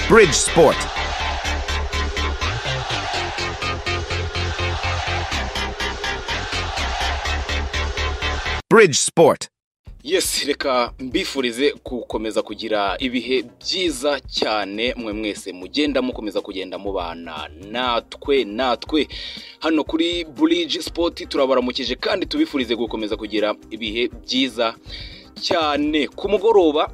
Bridgesport. Bridgesport. Yes, reka mbifurize gukomeza kugira ibihe byiza cyane mwe mwese mugenda mukomeza kugenda mubana natwe natwe hano kuri Bridge Sport turabaramukije kandi tubifurize gukomeza kugira ibihe byiza cyane ku mugoroba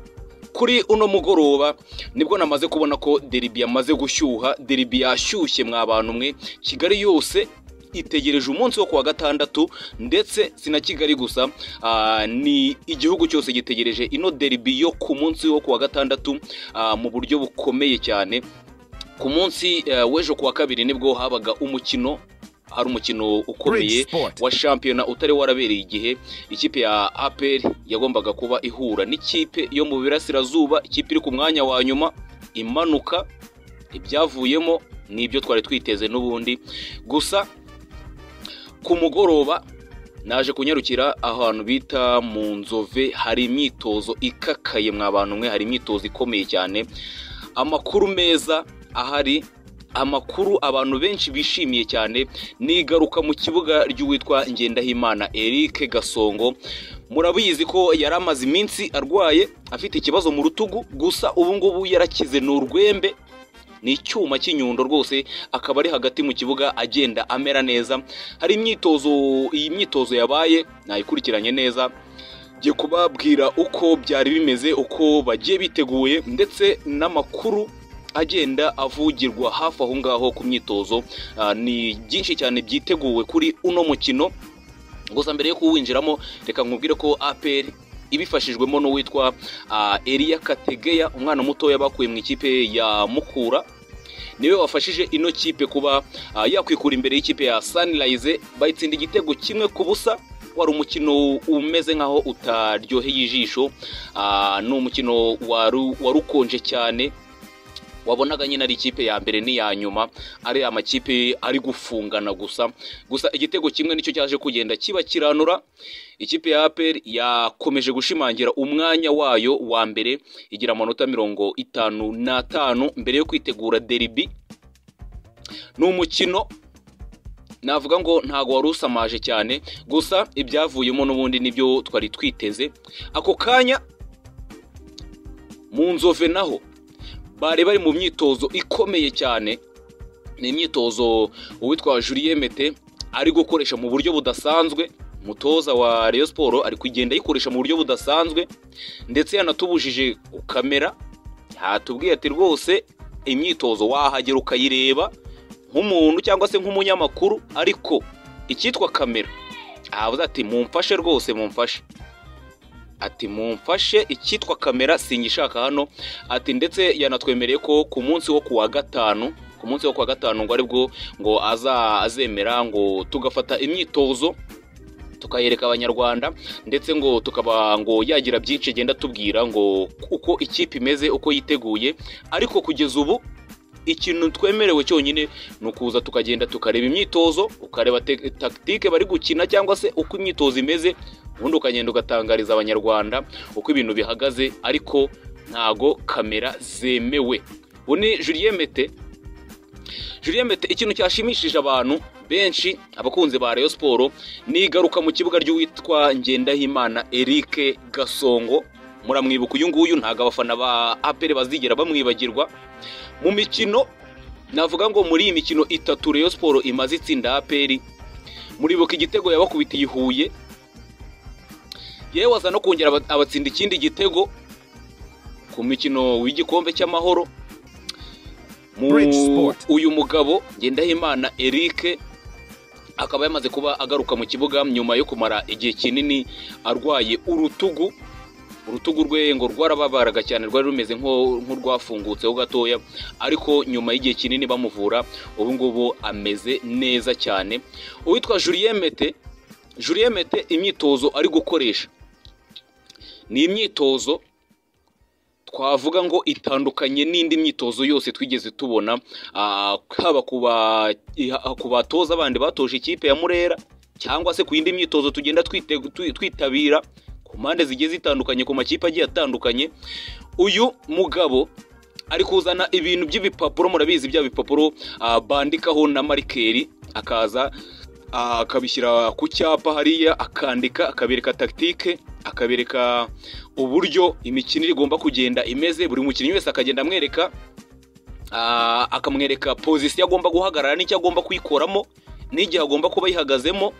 kuri uno mugoroba nibwo namaze kubona ko deribi yamaze gushyuha deribi yashyushye mwa bantu mwe kigali yose itegereje umunsi wo kuwa gatandatu ndetse si na kigali gusa ah, ni igihugu cyose gitegereje ino deribi yo ku munsi wo kuwa gatandatu ah, mu buryo bukomeye cyane ku munsi eh, w'ejo kuwa kabiri nibwo habaga umukino hari umukino ukomeye Bridgesport. wa shampiyona utari warabereye igihe ikipe ya aperi yagombaga kuba ihura n'ikipe yo mu birasirazuba ikipe iri ku mwanya wa nyuma imanuka ibyavuyemo ni ibyo twari twiteze n'ubundi gusa ku mugoroba naje kunyarukira ahantu bita mu nzove hari imyitozo ikakaye mwa bantu mwe hari imyitozo ikomeye cyane amakuru meza ahari amakuru abantu benshi bishimiye cyane ni igaruka mu kibuga ry'uwitwa ngendahimana eric gasongo murabizi ko yari amaze iminsi arwaye afite ikibazo mu rutugu gusa ubu ngubu yarakize ni urwembe ni icyuma cy'inyundo rwose akaba ari hagati mu kibuga agenda amera neza hari imyitozo iyi myitozo yabaye nayikurikiranye neza ngiye kubabwira uko byari bimeze uko bagiye biteguye ndetse n'amakuru agenda avugirwa hafi aho ngaho ku myitozo Ah, ni byinshi cyane byiteguwe kuri uno mukino gusa mbere yo kuwinjiramo reka nkubwire ko apr ibifashijwemo n'uwitwa ah, Elia Kategeya umwana mutoya bakuye mu ikipe ya Mukura niwe wafashije ino kipe kuba ah, yakwikura imbere y'ikipe ya Sunrise bayitsinda igitego kimwe ku busa wari umukino umeze nk'aho utaryoheye ijisho Ah, ni umukino waru- wari ukonje cyane wabonaga nyine ari ikipe ya mbere n'iya nyuma ari amakipe ari gufungana gusa gusa igitego kimwe nicyo cyaje kugenda kiba kiranura ikipe ya APR yakomeje gushimangira umwanya wayo wa mbere igira amanota mirongo itanu n'atanu mbere yo kwitegura deribi ni umukino navuga ngo ntago wari usamaje cyane gusa ibyavuyemo n'ubundi nibyo twari twiteze ako kanya mu nzove naho bari bari mu myitozo ikomeye cyane ni imyitozo uwitwa Julien Mete ari gukoresha mu buryo budasanzwe umutoza wa Rayon Sport ari kugenda ayikoresha mu buryo budasanzwe ndetse yanatubujije kamera yatubwiye ati rwose imyitozo wahagera ukayireba nk'umuntu cyangwa se nk'umunyamakuru ariko icyitwa kamera ahabuze ati mumfashe rwose mumfashe ati mumfashe icyitwa kamera singishaka hano ati ndetse yanatwemereye ko ku munsi wo kuwa gatanu ku munsi wo kuwa gatanu ngo aribwo ngo aza azemera ngo tugafata imyitozo tukayereka abanyarwanda ndetse ngo tukaba ngo yagira byinshi agenda atubwira ngo uko ikipe imeze uko yiteguye ariko kugeza ubu ikintu twemerewe cyonyine ni ukuza tukagenda tukareba imyitozo ukareba te- takitike bari gukina cyangwa se uko imyitozo imeze ubundi ukagenda ugatangariza abanyarwanda uko ibintu bihagaze ariko ntago kamera zemewe ubu ni Julien Mete Julien Mete ikintu cyashimishije abantu benshi abakunzi ba Rayon Sport ni igaruka mu kibuga ry'uwitwa Ngendahimana Eric Gasongo muramwibuka uyu nguyu ntago abafana ba APR bazigera bamwibagirwa mu mikino navuga ngo muri iyi mikino itatu Rayon Sport imaze itsinda APR muribuka igitego yabakubitiye i Huye yewe aza no kongera aba- abatsinda ikindi gitego ku mikino w'igikombe cy'amahoro Mu- Bridge Sport. uyu mugabo Ngendahimana Eric akaba yamaze kuba agaruka mu kibuga nyuma yo kumara igihe kinini arwaye urutugu urutugu rwe ngo rwarababaraga cyane rwari rumeze nko- nk'urwafungutseho gatoya ariko nyuma y'igihe kinini bamuvura ubu ngubu ameze neza cyane uwitwa Julien Mete Julien Mete imyitozo ari gukoresha ni imyitozo twavuga ngo itandukanye n'indi myitozo yose twigeze tubona ah, haba ku ba- iha- ku batoza bandi batoje ikipe ya murera cyangwa se ku yindi myitozo tugenda twite- twi- twitabira ku mpande zigiye zitandukanye ku makipe agiye atandukanye uyu mugabo ari kuzana ibintu by'ibipapuro murabizi bya bipapuro ah, bandikaho na marikeri akaza ah, akabishyira ku cyapa hariya akandika akabereka tagitike akabereka uburyo imikino igomba kugenda imeze buri mukinnyi wese akagenda amwereka ah, akamwereka pozisiyo agomba guhagarara n'icyo agomba kuyikoramo n'igihe agomba kuba yihagazemo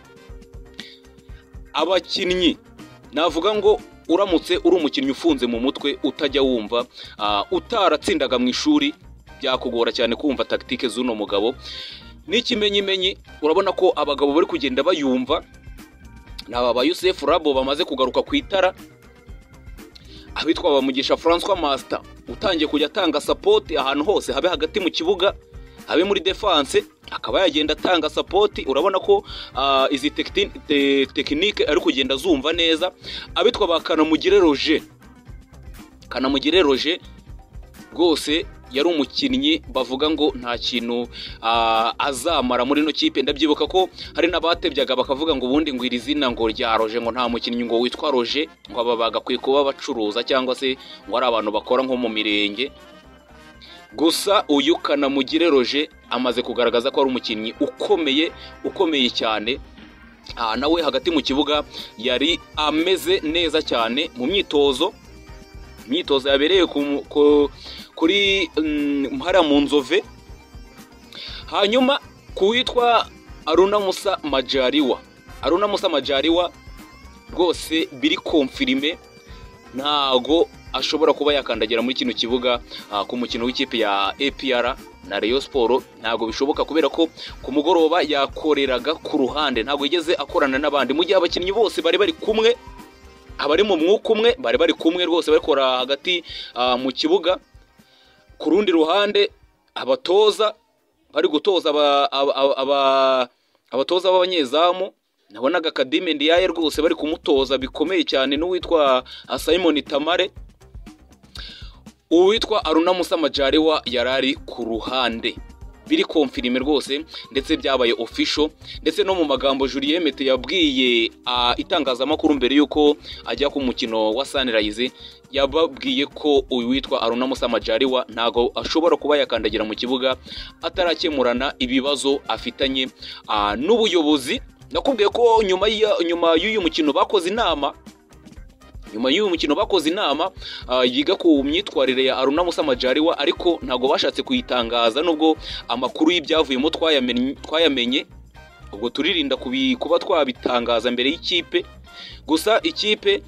abakinnyi navuga ngo uramutse uri umukinnyi ufunze mu mutwe utajya wumva ah, utaratsindaga mu ishuri byakugora cyane kumva tagitike z'uno mugabo n'ikimenyimenyi urabona ko abagabo bari kugenda bayumva naba ba yusefu rabo bamaze kugaruka ku itara abitwa bamugisha francois masita utangiye kujya atanga sapoti ahantu hose habe hagati mu kibuga habe muri defanse akaba yagenda atanga sapoti urabona ko ah, izi tekiti- te- tekinike ari kugenda azumva neza abitwa ba kanamugire roje kanamugire roje rwose yari umukinnyi bavuga ngo nta kintu ah, azamara muri ino kipe ndabyibuka ko hari n'abatebyaga bakavuga ngo ubundi ngo iri zina ngo rya roje ngo nta mukinnyi ngo witwa roje ngo aba bagakwiye kuba bacuruza cyangwa se ngo ari abantu bakora nko mu mirenge gusa uyu kanamugire roje amaze kugaragaza ko ari umukinnyi ukomeye ukomeye cyane Ah, nawe hagati mu kibuga yari ameze neza cyane mu myitozo imyitozo yabereye ku- ku- kuri mm, hariya mu nzove hanyuma ku witwa aruna musa majariwa aruna musa majariwa rwose biri komfirime ntago ashobora kuba yakandagira muri kino kibuga ah, ku mukino w'ikipe ya APR na Rayon Sport ntago bishoboka kubera ko ku mugoroba yakoreraga ku ruhande ntago yigeze akorana n'abandi mu gihe abakinnyi bose bari bari kumwe abari mu mwuka umwe bari bari kumwe rwose bakora hagati ah, mu kibuga ku rundi ruhande abatoza bari gutoza aba- aba- aba- aba- abatoza b'abanyezamu nabonaga Kadime Ndiaye rwose bari kumutoza bikomeye cyane n'uwitwa ah, Simon Tamare uwitwa Aruna Musa Majariwa yari ari ku ruhande biri konfirime rwose ndetse byabaye official ndetse no mu magambo Julien Mete yabwiye ah, itangazamakuru mbere y'uko ajya ku mukino wa Sunrise yababwiye ko uyu witwa Aruna Musa Majariwa ntago ashobora kuba yakandagira mu kibuga atarakemurana ibibazo afitanye ah, n'ubuyobozi nakubwiye ko nyuma y'iya- nyuma y'uyu mukino bakoze inama nyuma y'uyu mukino bakoze inama ah, yiga ku myitwarire ya Aruna Musa Majariwa ariko ntago bashatse kuyitangaza nubwo amakuru y'ibyavuyemo twayamenye twayamenye ubwo turirinda kubi- kuba twabitangaza mbere y'ikipe gusa ikipe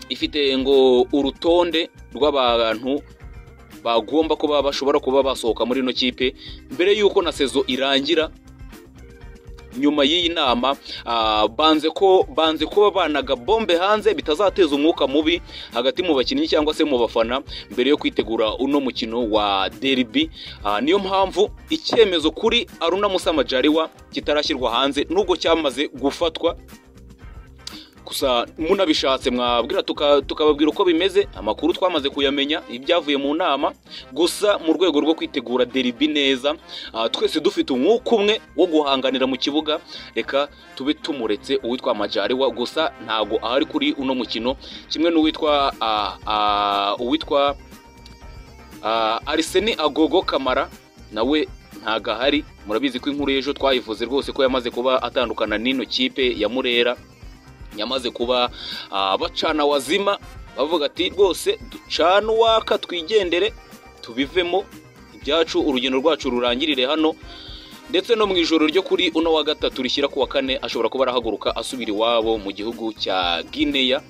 ifite ngo urutonde rw'abantu bagomba kuba bashobora kuba basohoka muri ino kipe mbere y'uko na sezo irangira nyuma y'iyi nama ah, banze ko banze kuba banaga bombe hanze bitazateza umwuka mubi hagati mu bakinnyi cyangwa se mu bafana mbere yo kwitegura uno mukino wa derby Ah, niyo mpamvu icyemezo kuri Aruna Musa Majariwa kitarashyirwa hanze nubwo cyamaze gufatwa gusa munabishatse mwabwira tuka- tukababwira uko bimeze amakuru twamaze kuyamenya ibyavuye mu nama gusa mu rwego rwo kwitegura deribi neza ah, twese dufite umwuka umwe wo guhanganira mu kibuga reka tube tumuretse uwitwa majariwa gusa ntago ahari kuri uno mukino kimwe n'uwitwa ah, ah, uwitwa Ah, ariseni agogo kamara nawe ntago ahari murabizi ko inkuru y'ejo twayivuze rwose ko yamaze kuba atandukana n'ino kipe ya murera yamaze kuba ah, bacana wazima bavuga ati rwose ducana uwaka twigendere tubivemo ibyacu urugendo rwacu rurangirire hano ndetse no mu ijoro ryo kuri uno wa gatatu rishyira ku wa kane ashobora kuba arahaguruka asubira iwabo mu gihugu cya gineya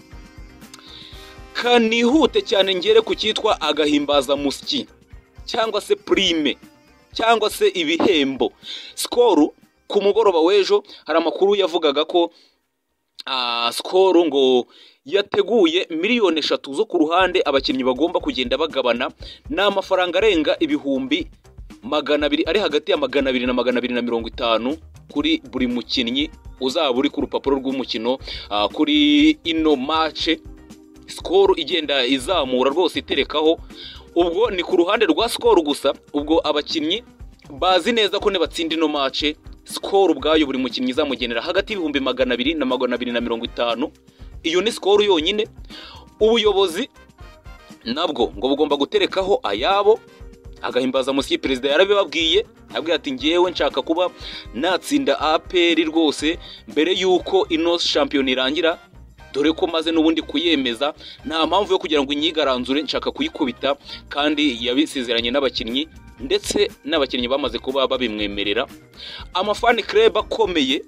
kanihute cyane ngere ku cyitwa agahimbazamusyi cyangwa se purime cyangwa se ibihembo sikoro ku mugoroba w'ejo hari amakuru yavugaga ko ah, sikoro ngo yateguye miliyoni eshatu zo ku ruhande abakinnyi bagomba kugenda bagabana ni amafaranga arenga ibihumbi magana abiri ari hagati ya magana abiri na magana abiri na mirongo itanu kuri buri mukinnyi uzaba uri ku rupapuro rw'umukino ah, kuri ino mace sikoro igenda izamura rwose iterekaho ubwo ni ku ruhande rwa sikoro gusa ubwo abakinnyi bazi neza ko nibatsinda ino mace sikoro ubwayo buri mukinnyi izamugenera hagati y'ibihumbi magana abiri na magana abiri na mirongo itanu iyo ni sikoro yonyine ubuyobozi nabwo ngo bugomba guterekaho ayabo agahimbazamusyi perezida yarabibabwiye abwiye ati ngewe nshaka kuba natsinda aperi rwose mbere y'uko ino shampiyona irangira dore ko maze n'ubundi kuyemeza nta mpamvu yo kugira ngo inyigaranzure nshaka kuyikubita kandi yabisezeranye n'abakinnyi ndetse n'abakinnyi bamaze kuba babimwemerera amafani kireba akomeye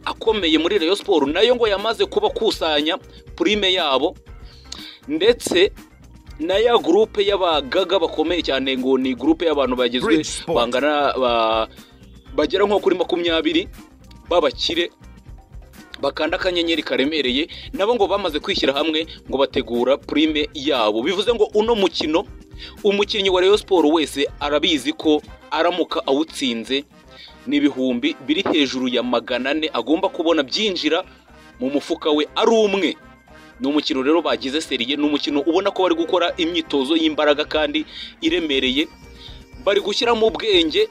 akomeye muri Rayon siporo nayo ngo yamaze kuba akusanya purime yabo ndetse na ya gurupe y'abagaga bakomeye cyane ngo ni gurupe y'abantu bagizwe Bridge Sport. bangana ba- bagera nko kuri makumyabiri b'abakire bakanda akanyenyeri karemereye nabo ngo bamaze kwishyira hamwe ngo bategura purime yabo bivuze ngo uno mukino umukinnyi wa Rayon siporo wese arabizi ko aramuka awutsinze ni ibihumbi biri hejuru ya magana ane agomba kubona byinjira mu mufuka we ari umwe ni umukino rero bagize seriye ni umukino ubona ko bari gukora imyitozo y'imbaraga kandi iremereye bari gushyiramo ubwenge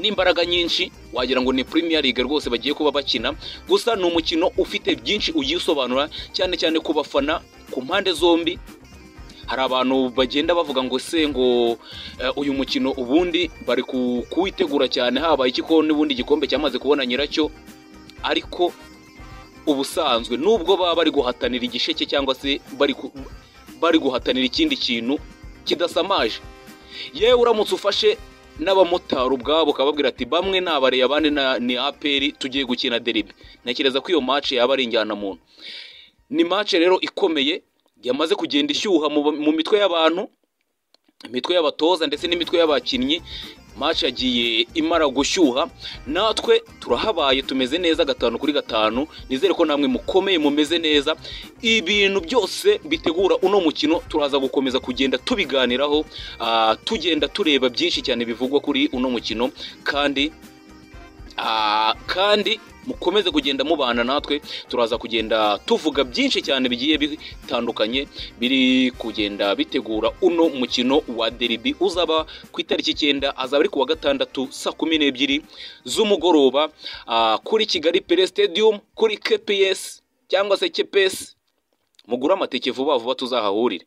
n'imbaraga nyinshi wagira ngo ni Premier League rwose bagiye kuba bakina gusa ni umukino ufite byinshi ugisobanura cyane cyane ku bafana ku mpande zombi hari abantu bagenda bavuga ngo se ngo eh, uyu mukino ubundi bari ku- kuwitegura cyane habaye iki ko n'ubundi igikombe cyamaze kubona nyiracyo ariko ubusanzwe nubwo baba bari guhatanira igisheke cyangwa se bari ku- bari guhatanira ikindi kintu kidasamaje yewe uramutse ufashe n'abamotari ubwabo ukababwira ati bamwe ni abare abandi na- ni aperi tugiye gukina deribi ntekereza ko iyo mace yaba ari injyanamuntu ni mace rero ikomeye yamaze kugenda ishyuha mu, mu mitwe y'abantu imitwe y'abatoza ndetse n'imitwe y'abakinnyi mace yagiye imara gushyuha natwe turahabaye tumeze neza gatanu kuri gatanu nizere ko namwe mukomeye mumeze neza ibintu byose bitegura uno mukino turaza gukomeza kugenda tubiganiraho ah, tugenda tureba byinshi cyane bivugwa kuri uno mukino kandi Ah, kandi mukomeze kugenda mubana natwe turaza kugenda tuvuga byinshi cyane bigiye bitandukanye biri kugenda bitegura uno mukino wa deribi uzaba ku itariki icyenda azaba ari ku wa gatandatu saa kumi n'ebyiri z'umugoroba ah, kuri kigali pere stadium kuri kps cyangwa se kps mugure amatike vuba vuba tuzahahurire